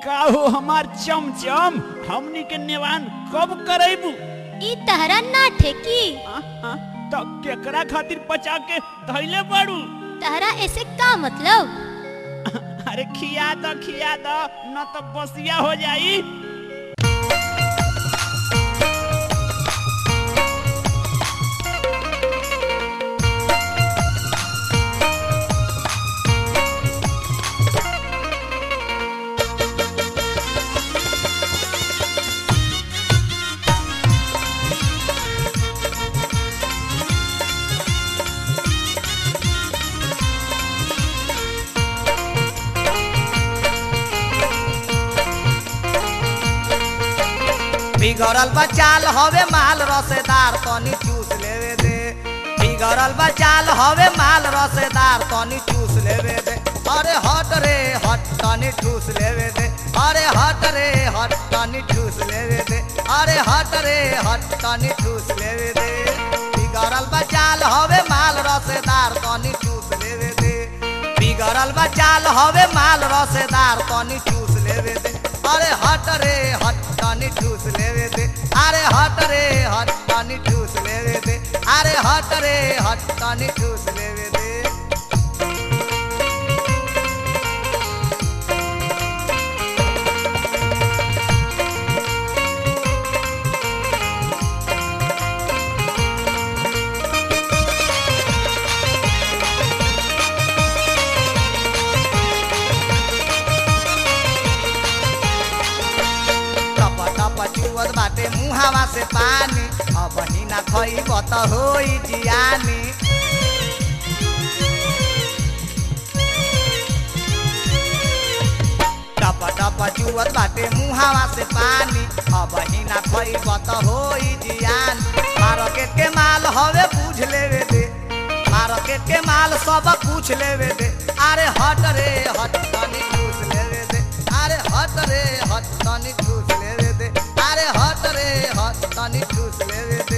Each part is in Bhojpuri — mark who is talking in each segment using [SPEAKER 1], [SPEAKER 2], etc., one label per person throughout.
[SPEAKER 1] का हो हमार चमचम हमनी के नेवान कब करेबू
[SPEAKER 2] ई तहरा ना ठेकी
[SPEAKER 1] आ, आ, तो केकरा खातिर बचा के धैले बाड़ू
[SPEAKER 2] तहरा ऐसे का मतलब
[SPEAKER 1] अरे खिया दो खिया दो न तो बसिया हो जाई
[SPEAKER 3] बिगड़ल बचाल हवे माल रसेदार तनी चूस लेवे दे बिगड़ल बचाल हवे माल रसेदार तनी चूस लेवे दे अरे हट रे हट तनी ठूस लेवे दे अरे हट रे हट तनी ठूस लेवे दे अरे हट रे हट तनी ठूस लेवे दे बिगड़ल बचाल हवे माल रसेदार तनी चूस लेवे दे बिगड़ल बचाल हवे माल रसेदार तनी चूस लेवे दे अरे हट रे हट तनी ठूस लेवे दे अरे हट रे हट तनी ठूस लेवे दे अरे हट रे हट तनी ठूस लेवे दे टप टप चुवत बाटे मुहावा से पानी अब ही ना खइब त होई जियानी टप टप चुवत बाटे मुहावा से पानी अब ही ना खइब त होई जियान मार्केट के माल हवे पूछ लेवे दे मार्केट के माल सब पूछ लेवे दे अरे हट रे हट तनी पूछ लेवे दे अरे हट रे हट तनी ठूस लेवे दे अरे हट रे हट तनी ठूस लेवे दे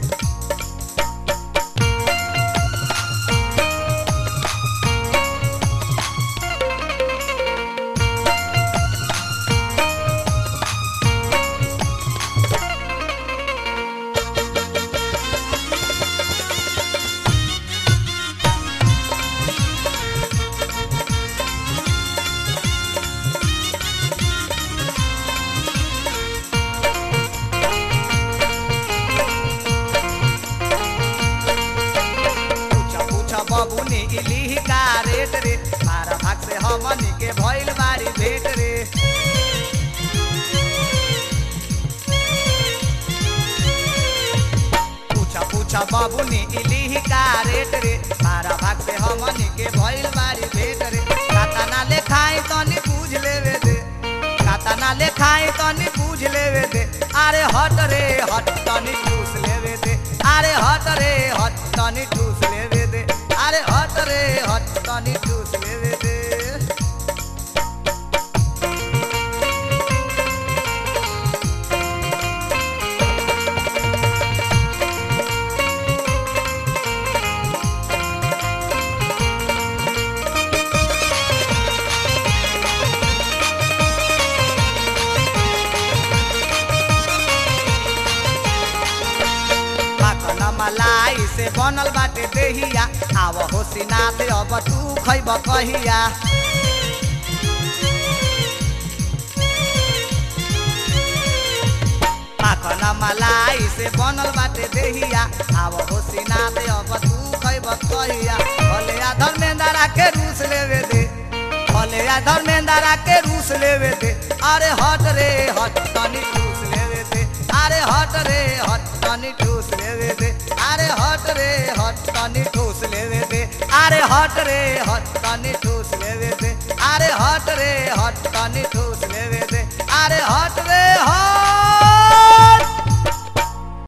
[SPEAKER 3] पूछा पूछा बबुनी इली का रेट रे मारा भाग से हमनी के भइल बारी भेट रे पूछा पूछा बबुनी इली का रेट रे मारा भाग से हमनी के भइल बारी भेट रे खाता ना ले खाई तनी पूछ लेवे दे खाता ना ले खाई तनी पूछ लेवे दे अरे हट रे हट तनी पूछ लेवे दे अरे हट रे हट तनी ठूस लेवे दे अरे हट रे हट तनी ठूस लेवे दे माखन मलाई से बनल बाटे देहिया आव होसिनाथ अब तू खैब कहिया माखन मलाई से बनल बाटे देहिया आव होसिनाथ अब तू खैब कहिया भले आ धर्मेंद्रा के रूस लेवे दे भले आ धर्मेंद्रा के रूस लेवे दे अरे हट रे हट तनी रूस लेवे दे अरे हट रे हट तनी ठूस लेवे दे अरे हट रे हट तनी ठूस लेवे दे अरे हट रे हट तनी ठूस लेवे दे अरे हट रे हट तनी ठूस लेवे दे अरे हट रे हट